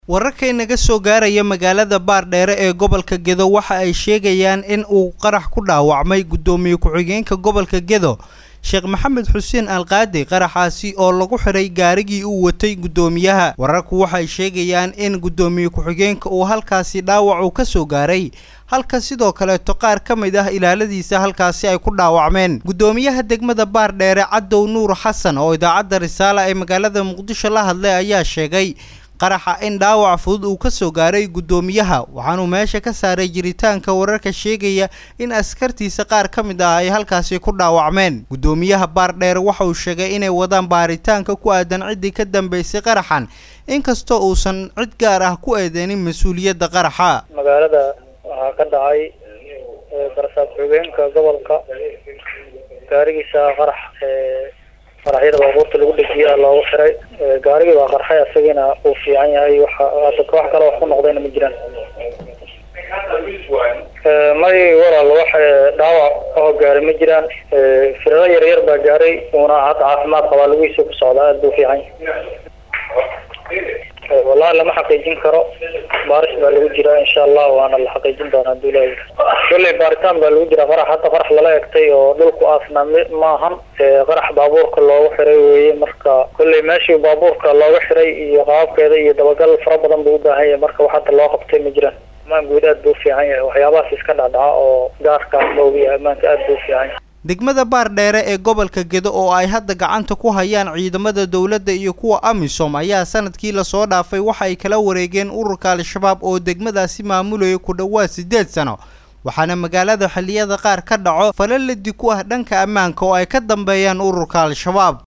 wararka naga soo gaaraya magaalada baardheere ee gobolka gedo waxa ay sheegayaan in uu qarax ku dhaawacmay guddoomiye ku-xigeenka gobolka gedo sheekh maxamed xuseen alqaadi qaraxaasi oo lagu xiray gaarigii uu watay guddoomiyaha wararku waxay sheegayaan in guddoomiye ku-xigeenka uu halkaasi dhaawac uu ka soo gaaray halka sidoo kaleeto qaar ka mid ah ilaaladiisa halkaasi ay ku dhaawacmeen guddoomiyaha degmada baardheere cadow nuur xasan oo idaacadda risaala ee magaalada muqdisho la hadlay ayaa sheegay qaraxa in dhaawac fudud uu ka soo gaaray guddoomiyaha waxaanuu meesha ka saaray jiritaanka wararka sheegaya in askartiisa qaar ka mid ah ay halkaasi ku dhaawacmeen guddoomiyaha baardheere waxa uu sheegay inay wadaan baaritaanka ku aadan ciddii ka dambeysay qaraxan inkastoo uusan cid gaar ah ku eedeynin mas-uuliyadda qaraxa magaalada waxaa ka dhacay barasaab xogeenka gobolka gaarigiisa qarax qaraxyada baabuurta lagu dhejiya loogu xiray gaarigii baa qarxay isagiina uu fiican yahay waxa hadda wax kale wax ku noqdayna ma jiraan may walaal wax dhaawac oo gaaray ma jiraan firaro yar yar baa gaaray uuna hadda caafimaad qabaa lagiisa ku socdaa aada buu fiican yahay wallahi lama xaqiijin karo baaris baa lagu jiraa insha allah waana la xaqiijin doonaa haduu ilahay kolley baaritaan baa lagu jiraa qarax hadda qarax lala egtay oo dhulku aasna maahan qarax baabuurka loogu xiray weeye marka kolley meeshii baabuurka looga xiray iyo qaababkeeda iyo dabagal fara badan buu u baahan yahay marka wax hadda loo qabtay ma jiraan amaan guud aad buu ufiican yahay waxyaabahaas iska dhacdhaca oo gaarkaas la ogyahay amaanka aad buu ufiican yahay degmada baardheere ee gobolka gedo oo ay hadda gacanta ku hayaan ciidamada dowladda iyo kuwa amisom ayaa sanadkii lasoo dhaafay waxa ay kala wareegeen ururka al-shabaab oo degmadaasi maamulaya ku dhowaad siddeed sano waxaana magaalada xilliyada qaar ka dhaco falaladi ku ah dhanka ammaanka oo ay ka dambeeyaan ururka al-shabaab